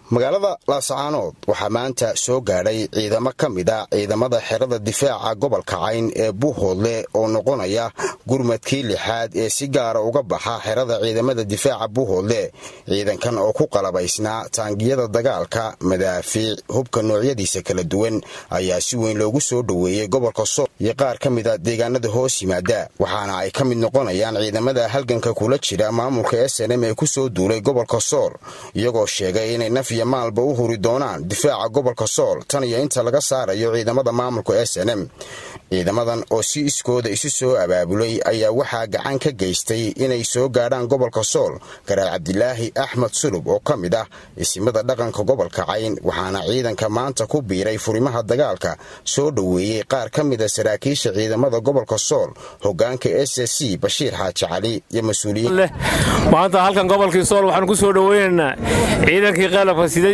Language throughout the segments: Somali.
magaalada laascaanood waxaa maanta soo gaadhay ciidamo ka mid a ciidamada xerada difaaca gobolka cayn ee buuhoodle oo noqonaya gurmadkii lixaad ee si gaara uga baxa xerada ciidamada difaaca buuhoodle ciidankan oo ku qalabaysnaa taangiyada dagaalka madaafiic hubka noocyadiisa kala duwan ayaa si weyn loogu soo dhoweeyey gobolka sool iyo qaar ka mid a deegaanada hoos yimaada waxaana ay ka mid noqonayaan ciidamada halganka kula jira maamulka s n m ee kusoo duulay gobolka sool iyagoo sheegay inay naf iyo maalba u huri doonaan difaaca gobolka sool tan iyo inta laga saarayo ciidamada maamulka s n m ciidamadan oo si iskooda isu soo abaabulay ayaa waxaa gacan ka geystay inay soo gaadhaan gobolka sool garaad cabdilaahi axmed sulub oo ka mid ah isimada dhaqanka gobolka cayn waxaana ciidanka maanta ku biiray furimaha dagaalka soo dhoweeyey qaar ka mida saraakiisha ciidamada gobolka sool hogaanka s c bashiir xaaji cali iyo mas-uuliyiin maanta halkan gobolkii sool waxaanu ku soo dhoweynaynaa ciidankii qalabka siday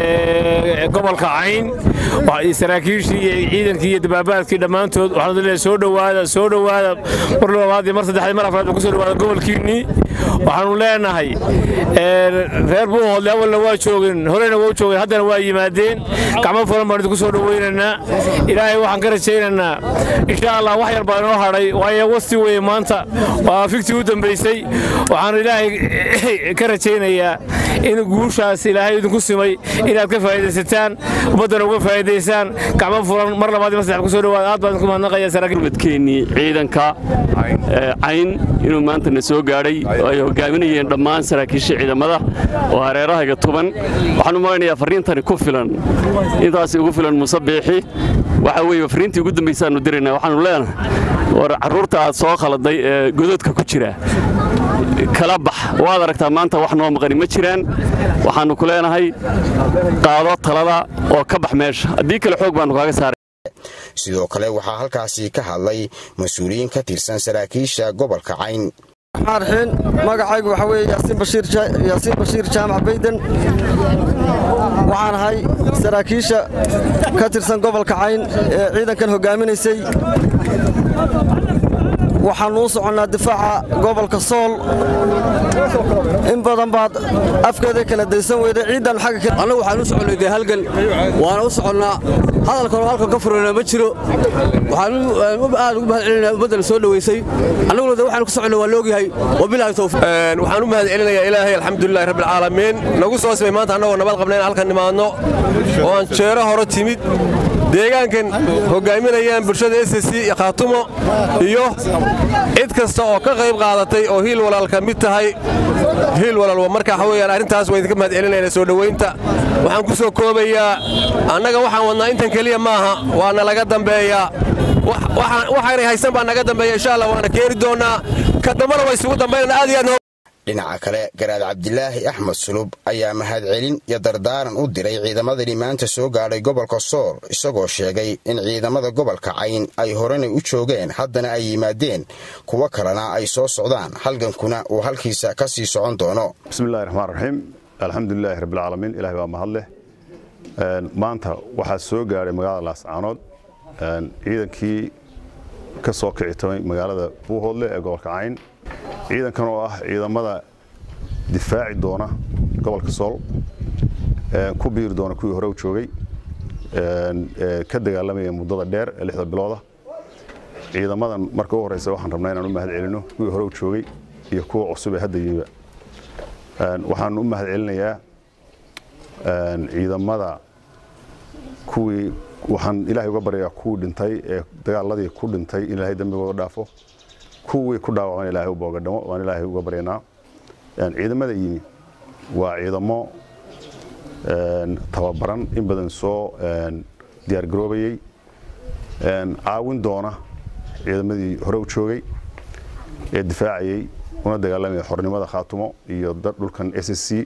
ee gobolka cayn saraakiishii iyo ciidankii iyo dabaabaadkii dhammaantood waxaanu leeyahay soo dhowaada soo dhowaada mar labaad iyo mar saddexaad mar afraad ku soo dhowaada gobolkiinnii waxaanu leenahay reer buuhoodle awalna waa joogeen horena waa u joogeen haddana waa yimaadeen gacmo furan baan idinku soo dhoweynaynaa ilaahay waxaan ka rajaynaynaa insha allah wax yar baa inoo hadhay waayo wasti weye maanta waa fiktii u dambaysay waxaanu ilaahay ka rajaynayaa in guushaas ilaahay idinku simay inaad ka faa'idaysataan ummaddana uga faa'idaysaan gacmo furan mar labaad iyo mar saddex ku soo dhowaada aad baan idinku mahadnaqaya saraakiilmadkeennii ciidanka cayn inuu maanta na soo gaadhay oo ay hogaaminayeen dhammaan saraakiisha ciidamada oo hareerahayga tuban waxaan u malaynayaa farriintani ku filan intaasi ugu filan muuse biixi waxa weeye farriintii ugu dambaysaannu diraynaa waxaannu leenahay war carruurta aad soo khaladay ee gododka ku jira kala bax waad aragtaa maanta wax noo maqani ma jiraan waxaannu ku leenahay qaado talada oo ka bax meesha haddii kale xoog baannu kaaga saaray sidoo kale waxaa halkaasi ka hadlay mas-uuliyiin ka tirsan saraakiisha gobolka cayn raxiin magacaygu waxaa weeye yaasiin bashiir jaamac bayden waxaan ahay saraakiisha ka tirsan gobolka cayn ee ciidankan hoggaaminaysay waxaannu u soconnaa difaaca gobolka sool in badan baad afkeeda kala daysan weyday ciiddan annagu waxaan u soconnay dee halgan waana u soconnaa hadalkanoo halkan ka furana ma jiro waxaan aad ugu mahad celinaya ummaddana soo dhowaysay annaguna de waxaan ku soconnay waa loogyahay wabilaahi tawfiiq waxaan u mahad celinayaa ilaahay alxamdulillahi rabbilcaalamiin nagu soo simay maanta annagoo nabad qabna in halkan nimaadno oo aan jeero hore timid deegaankan hoggaaminayaan bulshada s c iyo khaatumo iyo cid kasta oo ka qayb qaadatay oo hiil walaal ka mid tahay hiil walaal marka waxa weeyaan arrintaas waa idinka mahad celinayna soo dhowaynta waxaan ku soo koobayaa annaga waxaan wadnaa intan keliya maaha waana laga dambeeyaa waxaanay haysan baa naga dambeeya insha allah waana keeni doonnaa ka dambana waa isugu dambaynana aad iyo aad dhinaca kale garaad cabdilaahi axmed sulub ayaa mahadcelin iyo dardaaran u diray ciidamadani maanta soo gaadhay gobolka sool isagoo sheegay in ciidamada gobolka cayn ay horena u joogeen haddana ay yimaadeen kuwo kalena ay soo socdaan halgankuna uu halkiisa ka sii socon doono bismillahi raxmaan raxiim alxamdulilaahi rabbilcaalamiin ilahay baa mahad leh maanta waxaa soo gaadhay magaalada laascaanood ciidankii ka soo kici tamay magaalada buuhoodle ee gobolka cayn ciidankan oo ah ciidamada difaaci doona gobolka sool ku biiri doona kuwii hore u joogay ka dagaalamaya muddada dheer ee lixda bilooda ciidamadan marka u horeysa waxaan rabnaa inaan u mahad celino kuwii hore u joogay iyo kuwa cusub ee hadda yimiba waxaan u mahad celinayaa ciidamada kuwii waxaan ilaahay uga baryayaa kuwii dhintay ee dagaaladii ku dhintay in ilaahay dembigooda dhaafo kuwii ku dhaawacman ilaahay u boogadhamo waan ilaahay uga baryaynaa ciidamada yimi waa ciidamo tababaran in badan soo diyaargaroobayey caawin doona ciidamadii hore u joogay ee difaacayey una dagaalamaya xornimada khaatumo iyo dhulkan s s c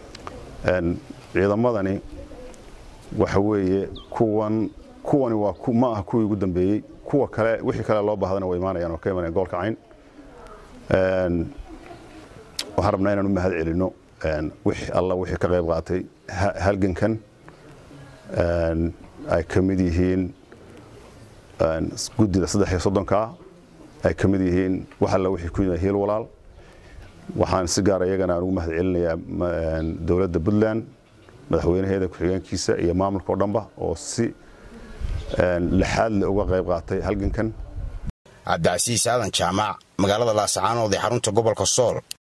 ciidamadani waxa weeye kuwan kuwani waa ma aha kuwii ugu dambeeyey kuwa kale wixii kale loo baahdana way imaanayaan oo ka imanaya gobolka cayn waxaan rabnaa inaan u mahad celino alla wixii ka qayb qaatay halgankan ay ka mid yihiin guddida saddex iyo soddonkaa ay ka mid yihiin wax alla wixii ku yimid hiil walaal waxaan si gaara iyagana aan ugu mahad celinayaa dowladda puntland madaxweynaheeda ku-xigeenkiisa iyo maamulka oo dhanba oo si lixaadle uga qayb qaatay halgankan cabdicasiis aadan jaamac magaalada laascaanood ee xarunta gobolka sool